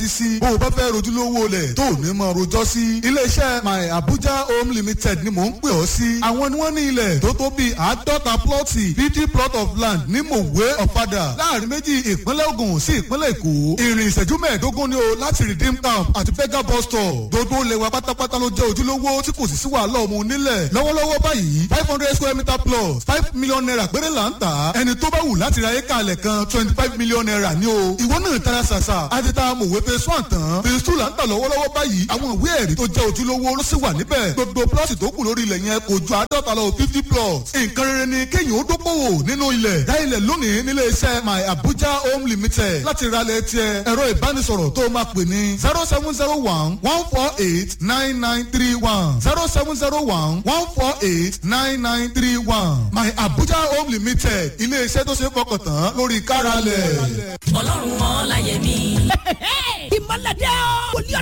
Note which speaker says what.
Speaker 1: sí bó o bá fẹ́ rojúlówó lẹ̀ tó o ní mọ rojọ́ sí. iléeṣẹ́ my abuja home limited ni mò ń pè ọ́ sí. àwọn ni wọ́n ní ilẹ̀ tó tó bíi àádọ́ta plọ́ọ̀tì fifty plot of land ní mòwe ọ̀fadà láàrin méjì ìpínlẹ̀ ogun sí ìpínlẹ̀ èkó. ìrìn ìṣẹ́jú mẹ́ẹ̀ẹ́dógún ni o láti redeem camp àti fega bus stop. gbogbo ilẹ̀ wa pátápátá ló jẹ́ ojúlówó tí kò sì sí wàhálà ọmọ onílẹ̀. lọ́wọ́lọ́wọ́ báyìí five hundred square meter plus five million naira péré là ń tà. ẹni tó bá wù láti ra éka alẹ̀ kan twenty five million naira ni o. ìwọ náà tara ṣàṣà àti ta mòwe phase one tán phase two là ń tà lọ́wọ́lọ́wọ́ báyìí àwọn ìwé ẹ̀rí tó jẹ́ ojúlówó ló sì wà níbẹ̀. gbogbo plọ́ọ̀tì tó kù lórí ilẹ̀ yẹn kò ju àádọ́ta lọ fifty plots. nǹkan rere ni kéèyàn ó dókòwò nínú ilẹ̀. dá ilẹ̀ lónìí nílé iṣẹ́ my abuja home limited láti ralẹ̀ tiẹ̀ ẹ̀rọ ìbánisọ̀rọ̀ tó máa pè ní zero seven zero one one four eight nine nine three one zero seven zero one one four eight nine nine three one my abuja home limited ilé iṣẹ́ tó ṣe é fọkàn tán lórí káralẹ̀.
Speaker 2: ọlọ́run ọ̀la yẹmi.
Speaker 3: ìmọ̀lẹ́dẹ́ o. wòlíọ̀